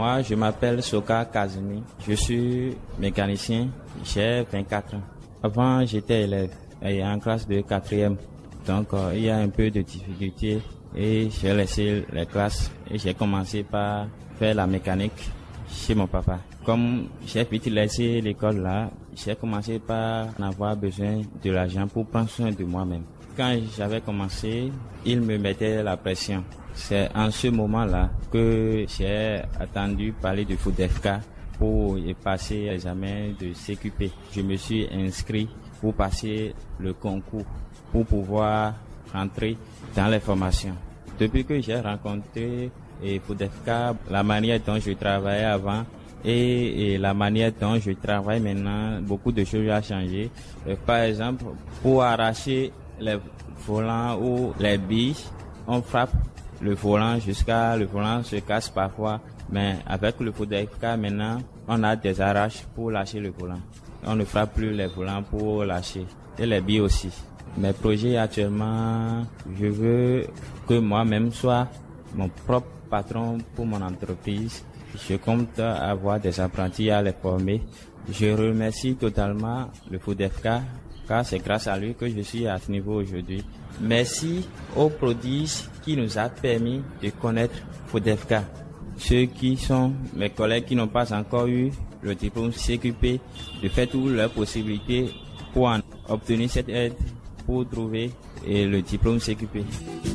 Moi, je m'appelle Soka Kazumi. Je suis mécanicien. J'ai 24 ans. Avant, j'étais élève et en classe de quatrième. Donc, euh, il y a un peu de difficulté et j'ai laissé les classes et j'ai commencé par faire la mécanique chez mon papa. Comme j'ai vite laissé l'école là, j'ai commencé par en avoir besoin de l'argent pour prendre soin de moi-même. Quand j'avais commencé, il me mettait la pression. C'est en ce moment-là que j'ai attendu parler du FODEFK pour y passer l'examen de CQP. Je me suis inscrit pour passer le concours, pour pouvoir rentrer dans les formations. Depuis que j'ai rencontré et FODEFK, la manière dont je travaillais avant et, et, la manière dont je travaille maintenant, beaucoup de choses ont changé. Euh, par exemple, pour arracher les volants ou les billes, on frappe le volant jusqu'à le volant se casse parfois, mais avec le FODEFK maintenant, on a des arraches pour lâcher le volant. On ne frappe plus les volants pour lâcher et les billes aussi. Mes projets actuellement, je veux que moi-même soit mon propre patron pour mon entreprise. Je compte avoir des apprentis à les former. Je remercie totalement le FODEFK car c'est grâce à lui que je suis à ce niveau aujourd'hui. Merci aux prodiges qui nous a permis de connaître FODEFK. Ceux qui sont mes collègues qui n'ont pas encore eu le diplôme CQP, de faire toutes leurs possibilités pour en obtenir cette aide pour trouver le diplôme CQP.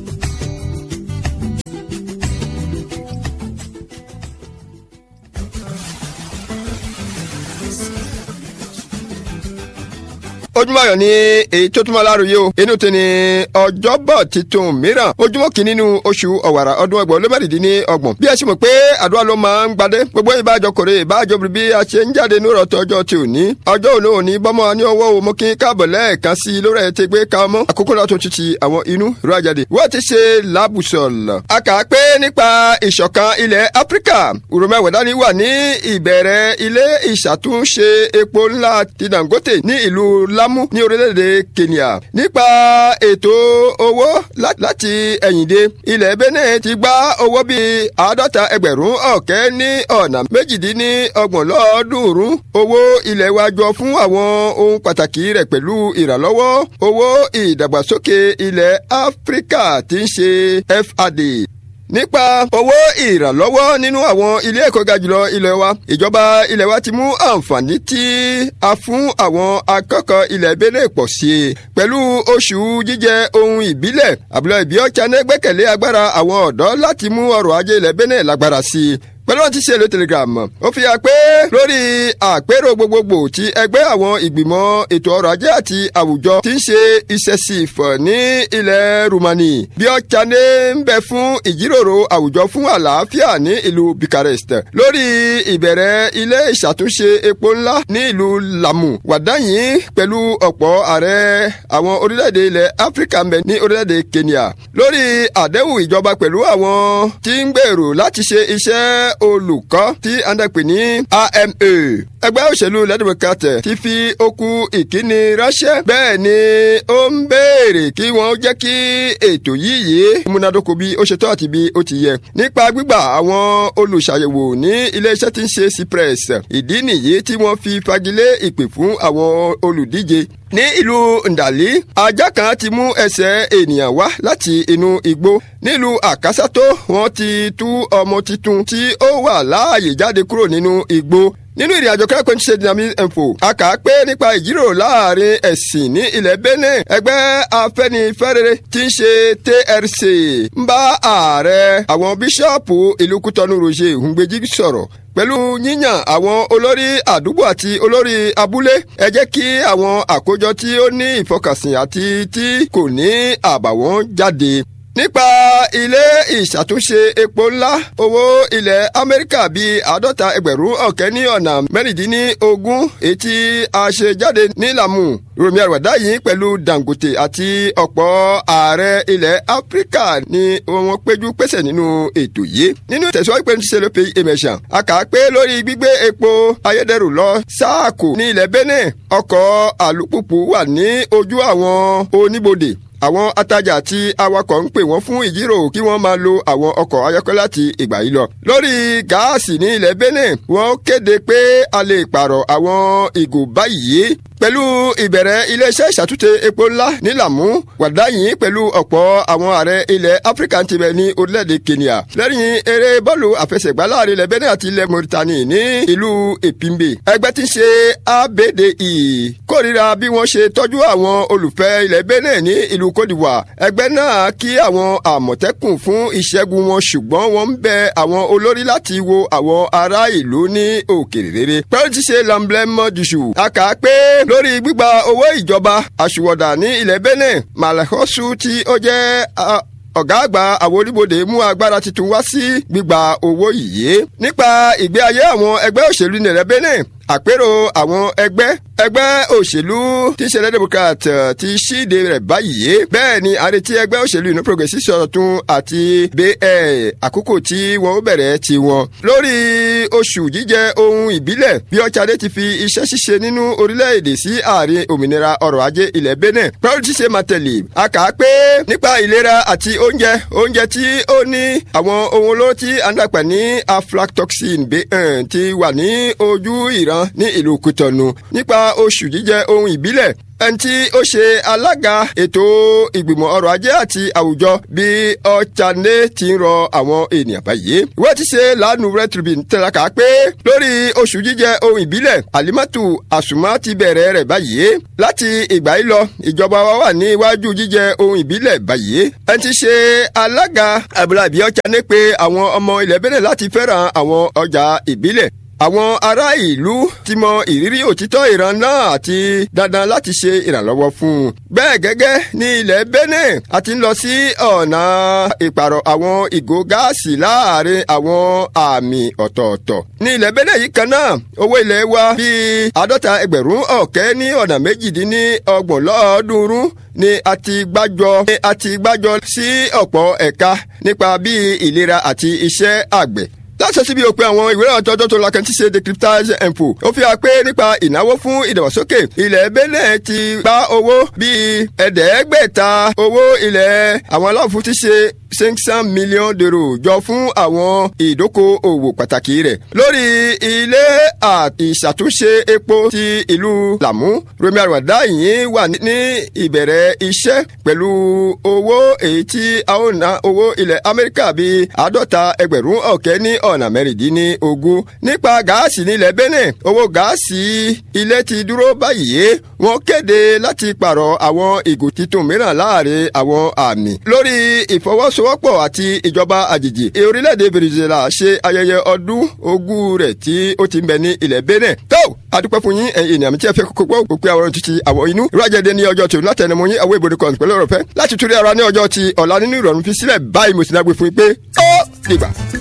ojúmọ́ ayọ̀ ni èyí tó túmọ̀ láròyé o inú ti ni ọjọ́bọ̀ titun mìíràn ojúmọ́ kìíní nínú oṣù ọ̀wàrà ọdún ẹgbẹ̀rún ló mẹ́rìndín ní ọgbọ̀n bí ẹ sì mọ̀ pé àdúrà ló máa ń gbadé gbogbo ìbájọ kòrè ìbájọ bí a ṣe ń jáde ní ìrọ̀tọ̀ ọjọ́ ti òní ọjọ́ òní òní bọ́mọ ní ọwọ́ o mo kí káàbọ̀ lẹ́ẹ̀kan sí i lórí ẹ̀ ti gbé ká ọmọ àkókò náà tó ti ti àwọn inú ìró àjáde wọ́n ti ṣe làbùsọ̀lọ̀ a kà á pé nípa ìṣọ̀kan ilẹ̀ áfíríkà urumẹ́wẹ̀dání wà ní ìbẹ̀rẹ̀ ilé ìṣàtúnṣe epo ńlá ti dangote ní ìlú lámú ní orílẹ̀-èdè kenya nípa ètò owó láti ẹ̀yìndé ilẹ̀ benin ti gbá owó bíi àádọ́ta ẹgbẹ̀rún ọ̀kẹ́ ní ọ̀nà méjìdínlọ́gbọ̀n lọ́ọ̀ọ́dúnrún owó ilẹ̀ wa jọ fún àwọn ohun pàtàkì rẹ̀ pẹ̀lú ìrànlọ́wọ́ owó ìdàgbàsókè ilẹ̀ áfíríkà tí ń ṣe fad nípa owó ìrànlọ́wọ́ nínú àwọn ilé ẹ̀kọ́ ga jùlọ ilẹ̀ wa ìjọba ilẹ̀ wa ti mú àǹfààní tí a fún àwọn akẹ́kọ̀ọ́ ilẹ̀ Benin pọ̀ sí i pẹ̀lú oṣù jíjẹ ohun ìbílẹ̀ àbúlọ ìbí ọ̀chánẹ́ gbẹ́kẹ̀lé agbára àwọn ọ̀dọ́ láti mú ọrọ̀ ajé ilẹ̀ Benin lágbára sí i pẹ̀lú wọn ti ṣe èlò telegram ó fi hàn pé lórí àpérò gbogbogbò ti ẹgbẹ́ àwọn ìgbìmọ̀ ètò ọrọ̀ ajé àti àwùjọ ti ń ṣe ìṣẹ̀sìf ní ilẹ̀ Rumani bí ọ̀chánẹ́ ń bẹ fún ìjíròrò àwùjọ fún àlàáfíà ní ìlú Bucharest lórí ìbẹ̀rẹ̀ ilé ìṣàtúnṣe epo ńlá ní ìlú Lamu wàdáyìn pẹ̀lú ọ̀pọ̀ ààrẹ àwọn orílẹ̀-èdè ilẹ̀ Áfíríkà ń bẹ ní orílẹ̀-èdè Kenya lórí àdéhùn ìjọba pẹ̀lú àwọn tí ń gbèrò láti ṣe iṣẹ́ olùkọ́ tí a ń dẹ̀pẹ̀ ní AMA. ẹgbẹ́ òṣèlú lẹ́dọ̀mọ̀kàtẹ̀ ti fi okùn ìkíni ránṣẹ́ bẹ́ẹ̀ ni ó ń béèrè kí wọ́n jẹ́ kí ètò yìí yìí múnádóko bí ó ṣe tọ́ àti bí ó ti yẹ. nípa gbígbà àwọn olùṣàyẹ̀wò ní iléeṣẹ́ tí ń ṣe cypress ìdí nìyí tí wọ́n fi fagilé ìpè fún àwọn olùdíje ní ìlú ndàlí ajá kan ti mú ẹsẹ̀ ènìyàn wá láti inú igbó nílùú àkásátó wọ́n ti tú ọmọ tuntun tí ó wà láàyè jáde kúrò nínú igbó nínú ìrìn àjò kẹ́kọ̀ọ́ ní ṣe dynamic info a kà á pé nípa ìjíròrò láàrin ẹ̀sìn ní ilẹ̀ benin ẹgbẹ́ afẹ́nifẹ́rere tí ń ṣe trc ń bá ààrẹ àwọn bíṣọ́ọ̀pù ìlú kútọ́nù roger hùngbẹ́jì sọ̀rọ̀ pẹ̀lú yíyàn àwọn olórí àdúgbò àti olórí abúlé ẹ jẹ́ kí àwọn àkójọ tí ó ní ìfọkànsìn àti tí kò ní àbàwọ́n jáde nípa ilé ìṣàtúnṣe epo ńlá owó ilẹ̀ amẹ́ríkà bíi àádọ́ta ẹgbẹ̀rún ọ̀kẹ́ ní ọ̀nà mẹ́rìndínlógún etí àṣejáde nílàmù romi àwàdá yìí pẹ̀lú dangote àti ọ̀pọ̀ ààrẹ ilẹ̀ áfíríkà ni wọ́n péjú pèsè nínú ètò yìí nínú tẹ̀síwájú pé ṣe ló pe emesàn a kà á pé lórí gbígbé epo ayédèrú lọ sáàkò ní ilẹ̀ benin ọkọ̀ àlùpùpù wà ní ojú àwọn oníbodè àwọn atajà àti awakọ̀ ń pè wọ́n fún ìjíròrò kí wọ́n máa lo àwọn ọkọ̀ ayọ́kẹ́lẹ́ láti ìgbà yìí lọ. lórí gáàsì ní ilẹ̀ Benin wọ́n kéde pé a lè pààrọ̀ àwọn ìgò báyìí pẹ̀lú ìbẹ̀rẹ̀ iléeṣẹ́ ìṣàtúnṣe epo ńlá ní Làmú wàdáyìn pẹ̀lú ọ̀pọ̀ àwọn ààrẹ ilẹ̀ Áfíríkà ti bẹ̀ ní orílẹ̀-èdè Kenya lẹ́yìn eré bọ́ọ̀lù àfẹsẹ̀gbá láàrin ilẹ̀ Benin àti ilẹ̀ Mauritania ní ìlú Èpimbe ẹgbẹ́ tí ń ṣe ABDE kórìíra bí wọ́n ṣe tọ́jú àwọn olùfẹ́ ilẹ̀ Benin ní ìlú Côte d'Ivoire ẹgbẹ́ náà kí àwọn àmọ̀tẹ́kùn fún ìṣẹ́gun wọn ṣùgbọ́n wọ́n ń bẹ àwọn olórí láti wo àwọn ará ìlú ní òkèèrè rere pẹ̀lú ti ṣe lamblẹ́mọ́ dùṣù a kà á pé lórí gbígba owó ìjọba àṣùwọ̀dà ní ilẹ̀ Benin malakosu tí ó jẹ́ ọ̀gá àgbà àwọn oníbodè mú agbára tuntun wá sí gbígba owó yìí nípa ìgbé ayé àwọn ẹgbẹ́ òṣèlú nílẹ̀ Benin àpérò àwọn ẹgbẹ́ ẹgbẹ́ òṣèlú tí ìṣẹ̀lẹ̀ democrat ti ṣíde rẹ̀ báyìí bẹ́ẹ̀ ni àrètí ẹgbẹ́ òṣèlú inú progressive sọ̀rọ̀ tún àti bẹ́ẹ̀ àkókò tí wọ́n ó bẹ̀rẹ̀ ti wọn. lórí oṣù jíjẹ ohun ìbílẹ̀ bí ọ̀chadé ti fi iṣẹ́ ṣíṣe nínú orílẹ̀-èdè sí ààrin òmìnira ọrọ̀ ajé ilẹ̀ benin pẹ̀lú ti ṣe màtẹ̀lì a kà á pé nípa ìlera àti oúnjẹ oúnjẹ tí ó ní àwọn ohun olóró tí a ń dàpẹ̀ ní aflatoxin ti wà ní ojú ìran ní ìlú kutọ̀nù nípa oṣù jíjẹ ohun ìbílẹ̀ ẹni tí ó ṣe alága ètò ìgbìmọ̀ ọrọ̀ ajé àti àwùjọ bí ọ̀chane ti ń rọ àwọn ènìyàn báyìí. ìwé ti ṣe lánàá red tribune tẹ̀láka pé lórí oṣù jíjẹ ohun ìbílẹ̀ alimatu àsùnmá ti bẹ̀rẹ̀ rẹ̀ báyìí. láti ìgbà yìí lọ ìjọba wa wà ní iwájú jíjẹ ohun ìbílẹ̀ báyìí. ẹni tí ṣe alága abúlábí ọ̀chane pé àwọn ọmọ ilẹ̀ bẹ̀rẹ̀ láti fẹ́ràn àwọn ọjà ìbílẹ̀ àwọn ará ìlú ti mọ ìrírí òtítọ́ ìran náà àti dandan láti ṣe ìrànlọ́wọ́ fún un. bẹ́ẹ̀ gẹ́gẹ́ ní ilẹ̀ Benin a ti ń lọ sí ọ̀nà ìpààrọ̀ àwọn ìgò gáàsì láàrin àwọn àmì ọ̀tọ̀ọ̀tọ̀. ní ilẹ̀ Benin yìí kan náà owó ilẹ̀ wa bíi àádọ́ta ẹgbẹ̀rún ọ̀kẹ́ ní ọ̀nà méjìdínlọ́gbọ̀n lọ́ọ̀ọ́dúnrún ni a ti gbájọ ni a ti gbájọ sí ọ̀pọ̀ ẹ̀ka nípa bíi ìlera àti iṣẹ́ àgbẹ̀ láti síbi òpin àwọn ìwé ìrántí ọjọ́ tó lakẹ́ tí ṣe decryptage info ó fi hàn pé nípa ìnáwó fún ìdàgbàsókè ilẹ̀ Benin ti gba owó bíi ẹ̀ẹ́dẹ́gbẹ̀ta owó ilẹ̀ àwọn aláwọ̀ ti ṣe cinq cent millions d'euros jọ fún àwọn ìdókòòwò pàtàkì rẹ̀ lórí ilé ìṣàtúnṣe epo ti ìlú Làmú Romi Àrùwàdá yìí wà ní ìbẹ̀rẹ̀ iṣẹ́ pẹ̀lú owó èyí tí a ó ná owó ilẹ̀ Amẹ́ríkà bíi àádọ́ta ẹgbẹ̀rún ọ̀kẹ́ ní ọ̀nà mẹ́rìndínlógún nípa gáàsì nílẹ̀ Benin owó gáàsì ilé ti dúró báyìí wọ́n kéde láti pààrọ̀ àwọn ìgò titun mìíràn láàrin àwọn àmì lórí ìfọwọ́sowọ́pọ̀ àti ìjọba àjèjì orílẹ̀-èdè Venezuela ṣe ayẹyẹ ọdún ogún rẹ̀ tí ó ti ń bẹ ní ilẹ̀ Benin tó adúpẹ́ fún yín ẹ̀yin ènìyàn mi tí ẹ fẹ́ kókó gbọ́ òpin àwọn títí àwọn inú ìrọ̀jẹ̀dẹ̀ ní ọjọ́ tó látẹnumọ́ yín àwọn ìbòdì kan pẹ̀lú ọ̀rọ̀ fẹ́ láti túrí ara ní ọjọ́ ti ọ̀la nínú ìrọ̀rùn fi sílẹ̀ báyìí mo sì náà gbé fún yín pé ó dìgbà.